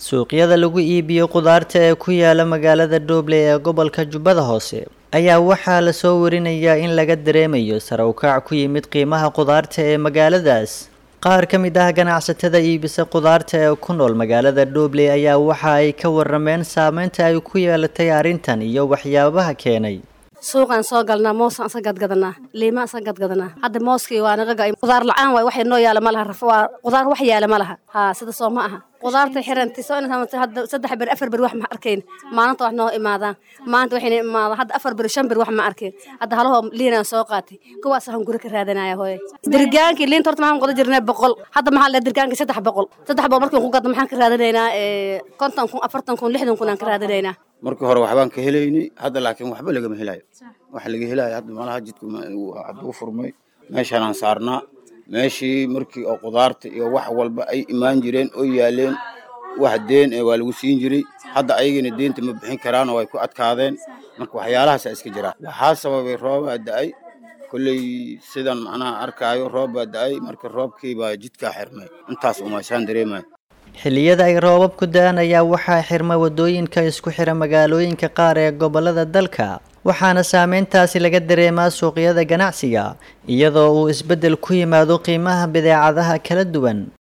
suuqyada lagu iibiyo khudaarta ee ku yaala magaalada Dooble ee gobolka Jubbada Hoose ayaa waxaa la soo warinayaa in laga dareemayo sare u kac ku yimid qiimaha khudaarta ee magaaladaas qaar ka mid ah ganacsatada iibisa khudaarta ee ku nool magaalada Dooble ayaa waxa ay ka warrameen saameynta ay ku yeelatay arrintan iyo waxyaabaha keenay suuqaan soo galnaa moosaan isa gadgadanaa liimaa isa gadgadanaa hadda mooskii waa naga ga'ay qudaar la'aan waay wax noo yaala ma laha raf waa qudaar wax yaala ma laha haa sida soo ma aha qudaarta xiranti soo inta hadda saddex ber afar ber wax ma arkayn maalinta wax noo imaadaan maanta waxayna imaadaan hadda afar ber shan ber wax ma arkayn hadda halahoo liinaan soo qaatay kuwaas waxaan guri ka raadanaya hooye dirgaankii liinta horta maxaan qoda jirnay boqol hadda maxaa le dirgaankii saddex boqol saddex boqol markiin ku gadno maxaan ka raadinaynaa konton kun afartan kun lixdan kun aan ka raadinaynaa markii hore waxbaan ka helaynay hadda laakiin waxba lagama helayo waxa laga helayo hadda malaha jidku hadduu furmay meeshaanaan saarnaa meeshii markii oo qudaarta iyo wax walba ay imaan jireen oo yaaleen wax deen ee waa lagu siin jiray hadda ayagana deenta ma bixin karaan oo ay ku adkaadeen marka waxyaalahaasa iska jiraa waxaa sababay roobaa da-ay kolley sidan macnaha arkaayo roob baa da-ay marka roobkii baa jidkaa xirmay intaas umaashaan dareemaya xilliyada ay roobabku da-an ayaa waxaa xirma wadooyinka isku xira magaalooyinka qaar ee gobolada dalka waxaana saameyntaasi laga dareemaa suuqyada ganacsiga iyadoo uu isbeddel ku yimaado qiimaha badeecadaha kala duwan